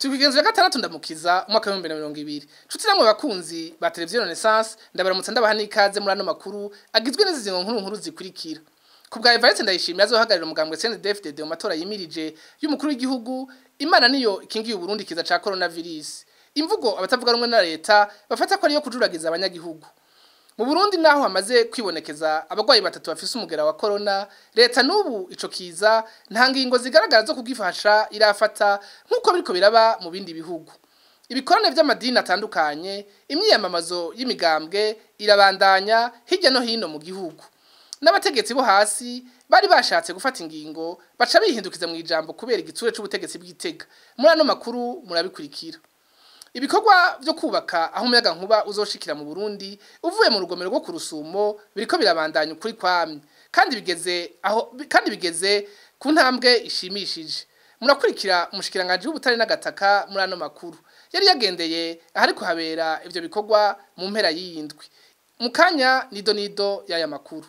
Tukigenzwe gatandatu ndamukiza umwaka wa 2020. Cuti namwe bakunzi ba televiziyo Renaissance ndabaramutsa ndabaha n'ikaze muri ano makuru agizwe n'izi nkuru nkuru zikurikira. Ku bwa Evariste ndayishimiye azohagarira umugambwe CNDD-FDD mu matora yimirije y'umukuru w'igihugu Imana niyo ikingiye Burundi kiza ca coronavirus. Imvugo abatavuga rumwe na leta bafata ko ariyo kujuragiza abanyagihugu. Mu Burundi naho hamaze kwibonekeza abagwayi batatu bafise umugera wa corona leta nubu ico kiza nta ngingo zigaragara zo kugifasha irafata nkuko biriko biraba mu bindi bihugu ibikorane vy'amadini atandukanye imyiyamamazo y'imigambwe irabandanya hirya no hino mu gihugu n'abategetsi bo hasi bari bashatse gufata ingingo baca bihindukiza mu ijambo kubera igitsure c'ubutegetsi bw'itega muri ano makuru murabikurikira ibikorwa byo kubaka aho umuyaga nkuba uzoshikira mu Burundi uvuye mu rugomero rwo ku Rusumo biriko birabandanya ukuri kwamye kandi bigeze aho kandi bigeze ku ntambwe ishimishije murakurikira umushikiranganje w'ubutare n'agataka muri ano makuru yari yagendeye ahari kuhabera ivyo bikorwa mu mpera y'iyindwi mu kanya nido nido y'aya makuru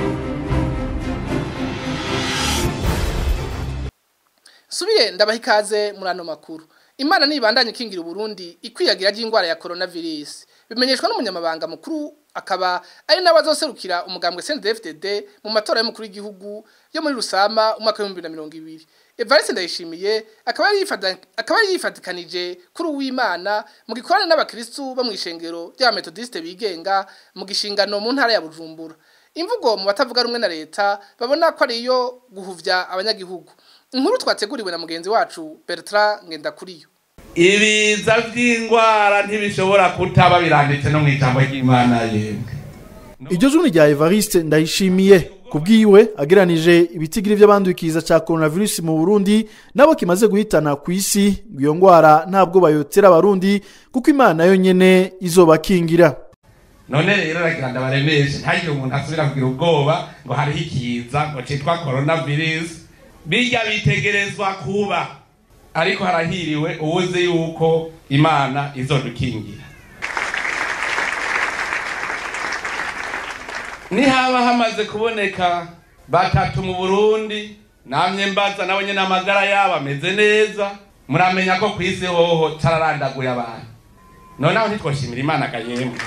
subiye ndabaha ikaze muri ano makuru Imana nibandanye kingira Burundi ikwiyagira ry'ingwara ya coronavirus. Bimenyeshwa n'umunyamabanga mukuru akaba ari nawe azoserukira umugambwe CNDD-FDD mu matora y'umukuru w'igihugu yo muri Rusama umwaka wa 2020. Evariste Ndayishimiye akaba ari yifata akaba ari yifatikanije kuri uw'Imana mu gikorane n'abakristu bo mu ishengero rya Methodiste bigenga mu gishingano mu ntara ya Bujumbura. Imvugo mu batavuga rumwe na leta babona ko ari yo guhuvya abanyagihugu. Inkuru twateguriwe na mugenzi wacu Bertrand Ngendakuriyo. Ibiza vy'ingwara ntibishobora kutaba biranditse no mw'ijambo ry'Imana yemwe. Iryo juni rya Evariste ndayishimiye kubwiwe ageranije ibitigiri by'abandukiza ca coronavirus mu Burundi nabo kimaze guhitana ku isi iyo ngwara ntabwo bayotera abarundi kuko Imana yo nyene izobakingira. none rero ragira ndabaremeshe ntagire umuntu asubira kugira ubwoba ngo hariho ikiza ngo citwa coronavirus bijya bitegerezwa kuba ariko harahiriwe uwuzi yuko imana izodukingira nihaba hamaze kuboneka batatu mu burundi namye mbaza nabo nyene amagara yabo ameze neza muramenya ko kw'isi hoho cararandaguye abantu noneho ntitwoshimira imana gayemwe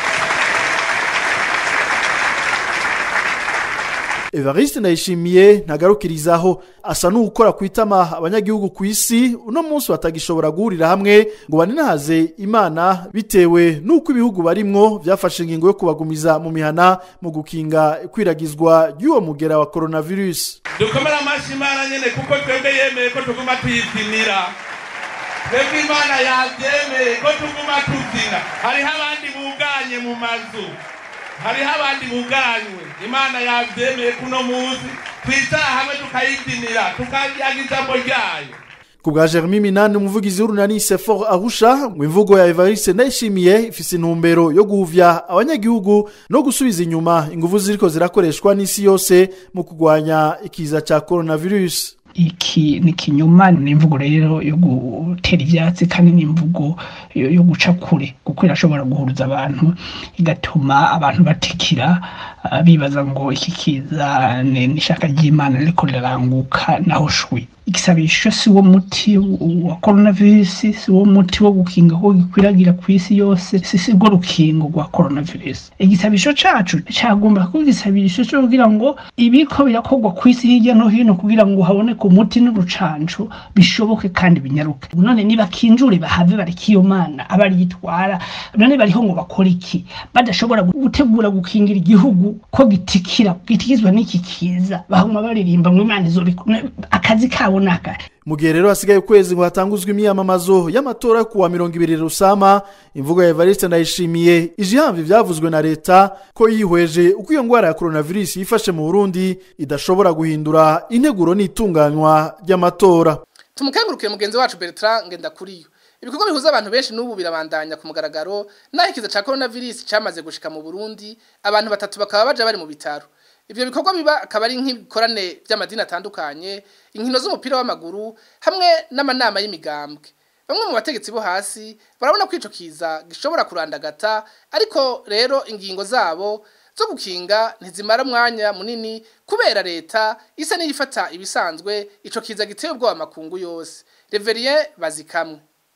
Evariste ndayishimiye ntagarukirizaho asa n'ukora kwitama abanyagihugu ku isi uno munsi batagishobora guhurira hamwe ngo baninahaze imana bitewe n'uko ibihugu barimwo byafashe ingingo yo kubagumiza mu mihana mu gukinga ikwiragizwa ry'uwo mugera wa coronavirus dukomere amashi imana nyene kuko twebwe yemeye ko tuguma tuyipimira twebwe imana yavyemeye ko tuguma tuzina hariho abandi buganye mu mazu hariho abandi buganywe imana yavyemeye kuno munsi twicara hamwe tukayizinira tukaryaga ijambo ryayo ku bwa Jeremy Minani umuvugizi w'urunani Sefor Arusha mu imvugo ya Evariste Ndayishimiye ifise intumbero yo guhuvya abanyagihugu no gusubiza inyuma inguvu ziriko zirakoreshwa n'isi yose mu kugwanya ikiza ca coronavirus iki ni kinyuma ni imvugo rero yo gutera ivyatsi kandi ni imvugo yo guca kure kuko irashobora guhuruza abantu igatuma abantu batikira bibaza ngo iki kiza n'ishaka ry'imana riko riraranguka naho shwi igisabisho si wo muti wa coronavirus si wo muti wo gukinga ko gikwiragira ku isi yose si si rwo rukingo rwa coronavirus igisabisho cacu cagomba kuba igisabisho co kugira ngo ibiko birakorwa ku isi hirya no hino kugira ngo haboneke umuti n'urucanco bishoboke kandi binyaruke none niba kinjure bahave bareka iyo mana abaryitwara none bariho ngo bakora iki badashobora gutegura gukingira igihugu ko gitikira gitikizwa n'iki kiza bahuma baririmba ngo imana izobikora akazi kabo naka mu gihe rero hasigaye ukwezi ngo hatanguzwe imyamamazo y'amatora yo kuwa mirongo ibiri rusama imvugo ya evariste ndayishimiye ije ihamva ivyavuzwe na leta ko yihweje uko iyo ngwara ya coronavirus yifashe mu burundi idashobora guhindura integuro n'itunganywa ry'amatora Tumukengurukire mugenzi wacu Bertrand Ngendakuriyo. Ibikorwa bihuza abantu benshi n'ubu birabandanya ku mugaragaro naho ikiza ca coronavirus camaze gushika mu Burundi abantu batatu bakaba baja bari mu bitaro. Ivyo bikorwa biba akaba ari nk'ibikorane by'amadini atandukanye, inkino z'umupira w'amaguru hamwe n'amanama y'imigambwe. Bamwe mu bategetsi bo hasi barabona ko ico kiza gishobora kurandagata ariko rero ingingo zabo zo gukinga ntizimara mwanya munini kubera leta isa n'iyifata ibisanzwe ico kiza giteye ubwoba makungu yose. Reverien bazikamwe.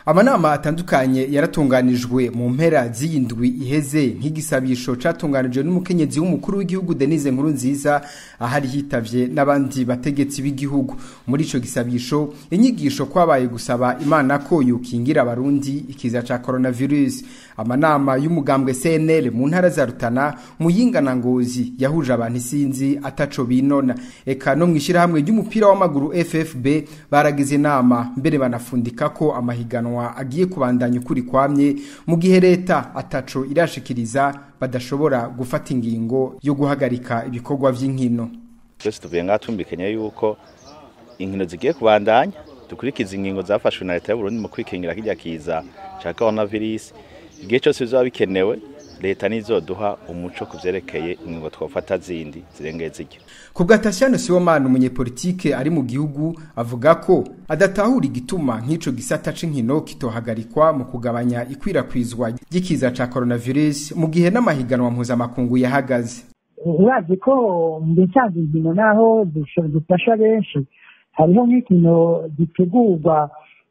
amanama atandukanye yaratunganijwe mu mpera z'iyindwi iheze nk'igisabisho catunganijwe n'umukenyezi w'umukuru w'igihugu Denise Nkuru nziza ahari hitavye n'abandi bategetsi b'igihugu muri ico gisabisho inyigisho kwabaye gusaba imana ko yokingira abarundi ikiza ca coronavirus amanama y'umugambwe CNL mu ntara za Rutana muyinga na Ngozi yahuje abantu isinzi ataco binona eka no mwishira hamwe ry'umupira w'amaguru FFB baragize inama mbere banafundika ko amahiganwa agiye kubandanya ukuri kwamye mu gihe leta ataco irashikiriza badashobora gufata ingingo yo guhagarika ibikorwa vy'inkino twese tuvuye ngaha tumvikanye yuko inkino zigiye kubandanya dukurikiza ingingo zafashwe na leta y'uburundi mu kwikingira kirya kiza ca coronavirus igihe cyose bizaba bikenewe leta nizoduha umuco ku vyerekeye ingingo twofata zindi zirengeye ziryo kubwa Tatiana Sibomana umunyepolitike ari mu gihugu avuga ko adatahura igituma nk'ico gisata c'inkino kitohagarikwa mu kugabanya ikwirakwizwa ry'ikiza ca coronavirus mu gihe n'amahiganwa mpuzamakungu yahagaze urazi ko mu bisanzwe inkino naho zifasha benshi hariho nk'inkino gitegurwa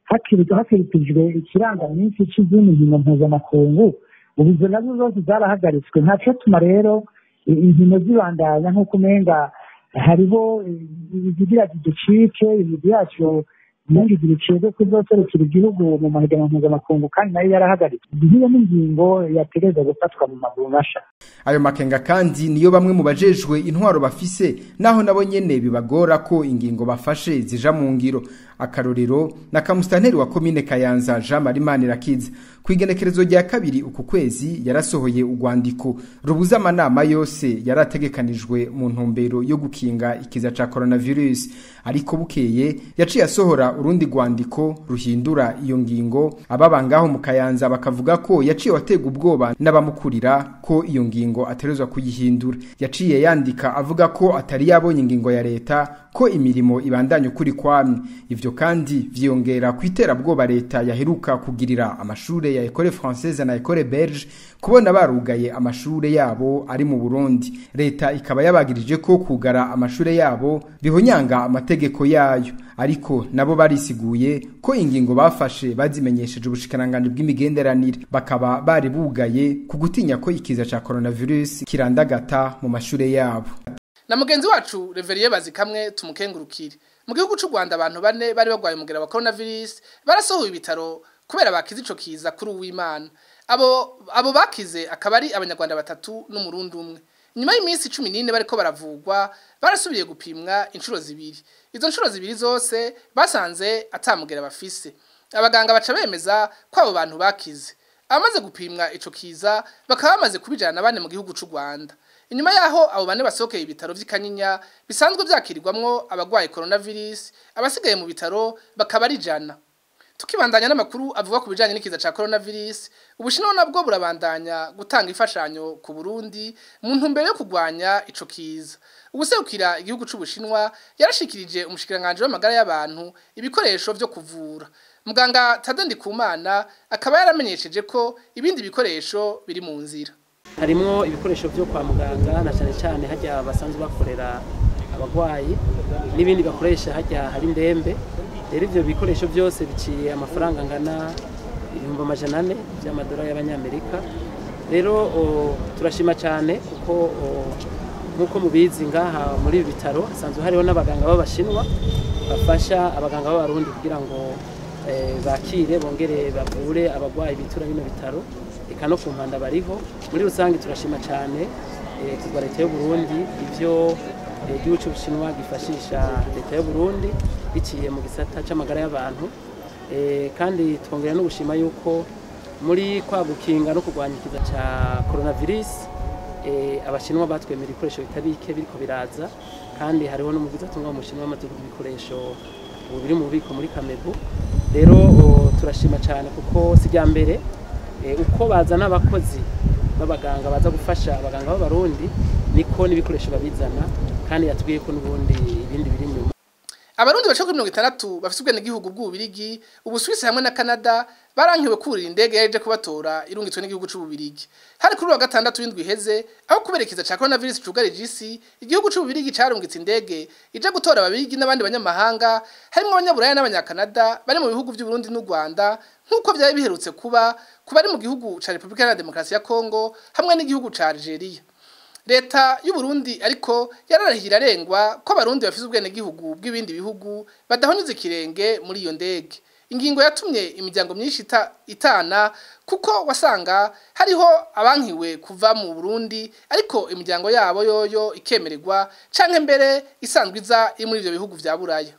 hakirikijwe ikirangaminsi c'izindi nkino mpuzamakungu ubu izo nazo zose zarahagaritswe ntaco tuma rero inkino zibandanya nk'uko umenga hariho izigira ziducike imigwi yacu menshi zibicibwe kuzoserukira igihugu mu mahiganwa mpuzamakungu kandi nayo yarahagaritswe nk'iyo n'ingingo yategereza gufatwa mu maguru masha ayo makenga kandi niyo bamwe mu bajejwe intwaro bafise naho nabo nyene bibagora ko ingingo bafashe zija mu ngiro akarorero na kamusitanteri wa komine kayanza jean marie manirakiza ku igenekerezo rya kabiri uku kwezi yarasohoye urwandiko rubuza amanama yose yarategekanijwe mu ntumbero yo gukinga ikiza ca coronavirus ariko bukeye yaciye asohora urundi rwandiko ruhindura iyo ngingo ababa ngaho mu kayanza bakavuga ko yaciye watega ubwoba n'abamukurira ko iyo ngingo aterezwa kuyihindura yaciye yandika avuga ko atari yabonye ingingo ya leta ko imirimo ibandanya ukuri kwamye ivyo kandi vyongera ku iterabwoba leta yaheruka kugirira amashure ya Ecole Française na Ecole Belge kubona barugaye amashure yabo ari mu Burundi leta ikaba yabagirije ko kugara amashure yabo bihonyanga amategeko yayo ariko nabo barisiguye ko ingingo bafashe bazimenyesheje ubushikiranganji bw'imigenderanire bakaba bari bugaye ku gutinya ko ikiza ca coronavirus kirandagata mu mashure yabo na mugenzi wacu reveriye bazikamwe tumukengurukire mu gihugu cy'u Rwanda abantu bane bari bagwaye umugera wa coronavirus barasohoye ibitaro kubera bakize ico kiza kuri uwimana abo abo bakize akaba ari abanyarwanda batatu n'umurundi umwe nyuma y'iminsi 14 bariko baravugwa barasubiye gupimwa inshuro zibiri izo nshuro zibiri zose basanze atamugera bafise abaganga baca bemeza ko abo bantu bakize abamaze gupimwa ico kiza bakaba bamaze kubijana bane mu gihugu cy'u Rwanda inyuma yaho abo bane basohokeye ibitaro vy'ikanyinya bisanzwe vyakirirwamwo abagwaye coronavirus abasigaye mu bitaro bakaba ari jana tukibandanya n'amakuru avuga ku bijanye n'ikiza ca coronavirus ubushinwa nabwo burabandanya gutanga imfashanyo ku Burundi mu ntumbero yo kugwanya ico kiza ubuserukira igihugu c'ubushinwa yarashikirije umushikiranganje w'amagara y'abantu ibikoresho vyo kuvura muganga Tadendi Kumana akaba yaramenyesheje ko ibindi bikoresho biri mu nzira harimwo ibikoresho byo kwa muganga na cyane cyane hajya basanzwe bakorera abagwayi n'ibindi bakoresha hajya hari ndembe rero ivyo bikoresho byose biciye amafaranga angana ibihumbi amajana ane by'amadolari y'abanyamerika rero turashima cyane kuko nk'uko mubizi ngaha muri ibi bitaro hasanzwe hariho n'abaganga b'abashinwa bafasha abaganga b'abarundi kugira ngo bakire bongere bavure abagwayi bitura bino bitaro eka no ku mpanda bariho muri rusange turashima cyane kugwa leta y'u Burundi ivyo igihugu cy'ubushinwa gifashisha leta y'u Burundi biciye mu gisata c'amagara y'abantu kandi twongera no gushima yuko muri kwa gukinga no kurwanya ikiza ca coronavirus abashinwa batwemera ibikoresho bitabike biriko biraza kandi hariho n'umuvuzi atunga mu mushinwa amaze ibikoresho ubu biri mu bubiko muri Kamebu rero turashima cyane kuko sijya mbere uko bazana abakozi b'abaganga baza gufasha abaganga b'abarundi niko n'ibikoresho babizana kandi yatubwiye ko n'ubundi ibindi biri inyuma abarundi bashaka kuri mirongo itandatu bafite ubwenegihugu bw'ububirigi ubusuwisi hamwe na canada barankiwe kurira indege yaje kubatora irungitswe n'igihugu c'ububirigi hari kuri wa gatandatu w'indwi iheze aho kuberekeza ca coronavirus cugarije isi igihugu c'ububirigi carungitse indege ija gutora ababirigi n'abandi banyamahanga harimwo abanyaburaya n'abanyakanada bari mu bihugu vy'uburundi n'u rwanda nk'uko byari biherutse kuba kuba ari mu gihugu ca Repubulika Iharanira Demokarasi ya Kongo hamwe n'igihugu ca Algeria leta y'u Burundi ariko yararahira arengwa ko abarundi bafise ubwenegihugu bw'ibindi bihugu badahonyuza ikirenge muri iyo ndege ingingo yatumye imiryango myinshi ita, itana kuko wasanga hariho abankiwe kuva mu Burundi ariko imiryango yabo yoyo ikemererwa canke mbere isanzwe iza iri muri ivyo bihugu vya Buraya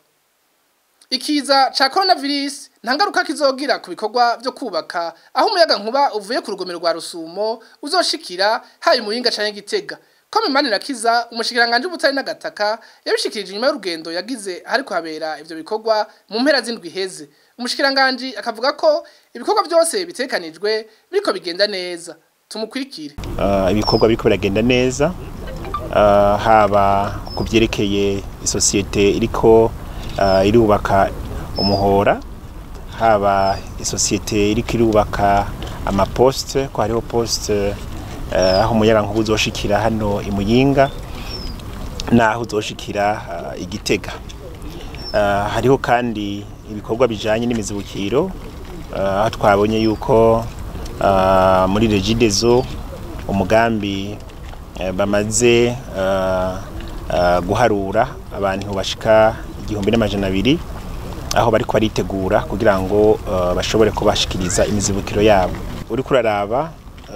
ikiza ca coronavirus nta ngaruka kizogira ku bikorwa vyo kubaka aho umuyaga nkuba uvuye ku rugomero rwa Rusumo uzoshikira hayi muhinga canke gitega Kome manira kiza umushikiranganje ubutari n'agataka yabishikirije inyuma y'urugendo yagize hariko habera ivyo bikorwa mu mpera z'indwi heze umushikiranganje akavuga ko ibikorwa byose bitekanijwe biriko bigenda neza tumukurikire uh, ibikorwa biriko biragenda neza uh, haba kuvyerekeye isosiyete iriko uh, irubaka umuhora haba isosiyete iriko irubaka amaposte ko hariho poste uh, aho umuyaga nkuba uzoshikira hano imuyinga naho uzoshikira uh, igitega uh, hariho kandi ibikorwa bijanye n'imizibukiro aho uh, twabonye yuko uh, muri regidezo umugambi uh, bamaze uh, uh, guharura abantu bashika igihumbi n'amajana abiri aho bariko baritegura kugira ngo uh, bashobore kubashikiriza imizibukiro yabo uriko uraraba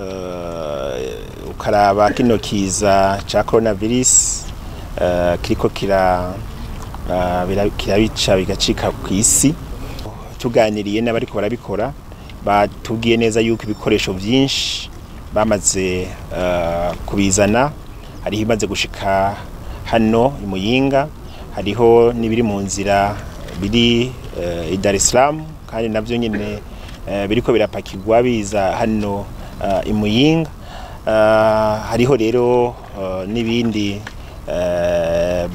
uh, ukaraba kino kiza ca coronavirus uh, kiriko kira uh, kirabica bigacika ku isi tuganiriye n'abariko barabikora batubwiye neza yuko ibikoresho byinshi bamaze uh, kubizana hariho imaze gushika hano imuyinga hariho n'ibiri mu nzira biri uh, i Dar es Salaam kandi navyo nyene uh, biriko birapakirwa biza hano uh, imuyinga uh, hariho rero uh, n'ibindi uh,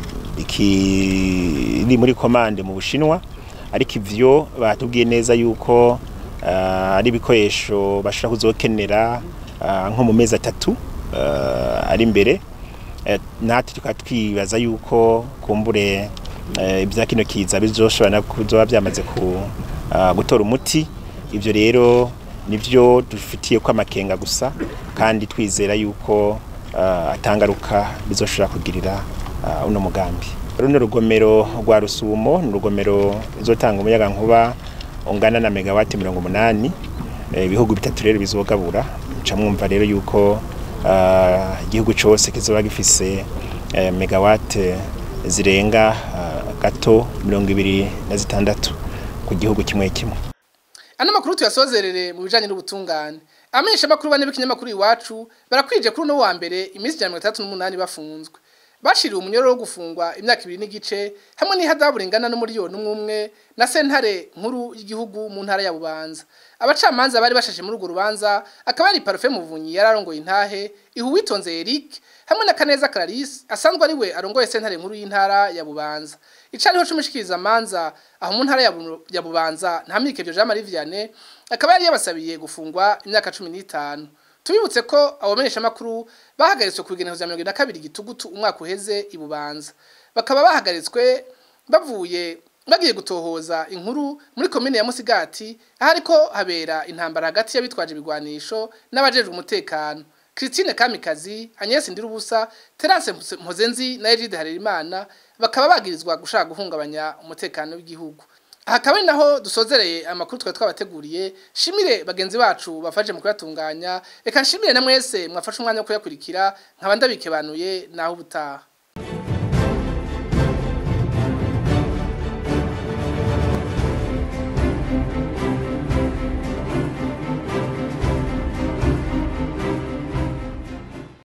bikiri muri komande mu Bushinwa ariko ivyo batubwiye neza yuko uh, ari ibikoresho bashobora kuzokenera uh, nko mu mezi atatu uh, ari imbere uh, natwe tukaba twibaza yuko kumbure uh, ibya kino kiza bizoshobora kuzoba byamaze ku uh, gutora umuti ivyo rero nivyo dufitiye ko amakenga gusa kandi twizera yuko uh, atangaruka bizoshobora kugirira uh, uno mugambi runo rugomero rwa rusumo ni urugomero ruzotanga umuyaga nkuba ungana na megawati mirongo umunani ibihugu bitatu rero bizogabura nca mwumva rero yuko igihugu cyose kizoba gifise megawate zirenga gato mirongo ibiri na zitandatu ku gihugu kimwe kimwe ano makuru tuyasozerere mu bijanye n'ubutungane amenyesha makuru bane b'ikinyamakuru iwacu barakwije kuri uno wa mbere iminsi ijana mirongo itandatu n'umunani bafunzwe bashiriwe umunyororo wo gufungwa imyaka ibiri n'igice hamwe n'ihadabu ringana n'umuriyoni umwe umwe na sentare nkuru y'igihugu mu ntara ya Bubanza abacamanza bari bashashe muri urwo rubanza akaba ari Parfait Muvunyi yararongoye intahe ihuwitonze Eric hamwe na Kaneza Clarisse asanzwe ari we arongoye sentare nkuru y'intara ya Bubanza icariho cumushikiriza manza aho mu ntara ya Bubanza ntamike byo Jean Marie Vianney akaba yari yabasabiye gufungwa imyaka 15 tubibutse ko abamenyesha makuru bahagaritswe ku bigenezo bya 22 gitugutu umwaka uheze ibubanza bakaba bahagaritswe bavuye bagiye gutohoza inkuru muri komine ya Musigati ahariko habera intambara hagati y'abitwaje ibigwanisho n'abajejwe umutekano Christine Kamikazi Agnes Ndirubusa Terence Mpozenzi na Egide Harerimana bakaba bagirizwa gushaka guhungabanya umutekano w'igihugu hakaba naho dusozereye amakuru twari twabateguriye shimire bagenzi bacu bafaje mu kuyatunganya reka nshimire na mwese mwafashe umwanya wo kuyakurikira nkaba ndabikebanuye naho ubutaha